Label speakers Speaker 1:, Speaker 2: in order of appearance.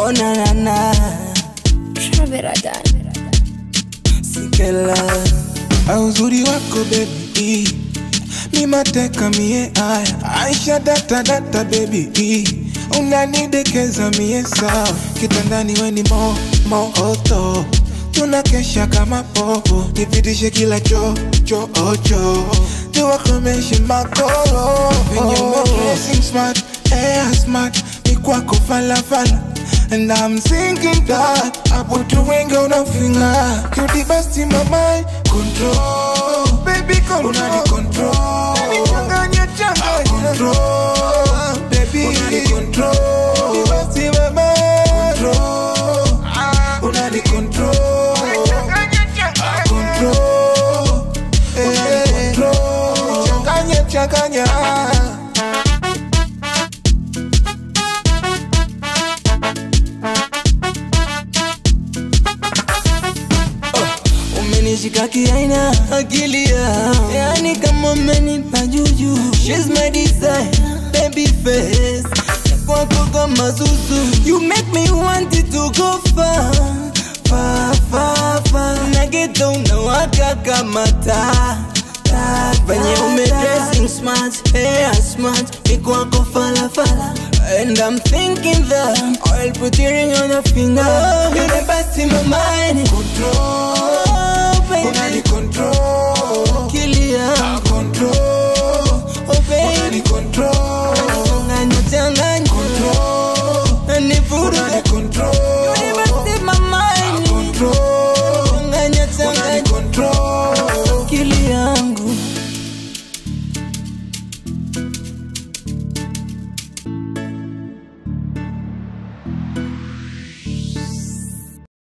Speaker 1: Oh na na na
Speaker 2: Traveradan.
Speaker 1: Sikela
Speaker 3: Ah, uzuri wako baby mi mateka mie aya aisha data data baby unanidekeza mie sawa kitandani weni mo moto tunakesha kama popo nipitishe kila cho cho ocho tuwakomeshe makolo venye umedressing smart air smart ni kwako falafala And I'm thinking that hapo tu wengi unafinga Cutie best in my mind Control Baby control Unani control Changanya changanya Control Baby Unani control Cutie best in my mind Control Unani control Control Unani control Changanya changanya
Speaker 1: Umenishika kiaina akili ya Yani kama umenipa juju She's my desire Baby face Kwako kama zuzu You make me want it to go far Far, far, far Nageta unawaka kama taa taa, Venye ume dressing smart Hair smart Ni kwako fala fala And I'm thinking that I'll put your ring on your finger You're the best in my mind
Speaker 3: Control
Speaker 1: Oh, baby.
Speaker 3: Unani control
Speaker 1: Kilia.
Speaker 3: Control
Speaker 1: Oh, baby.
Speaker 3: Unani control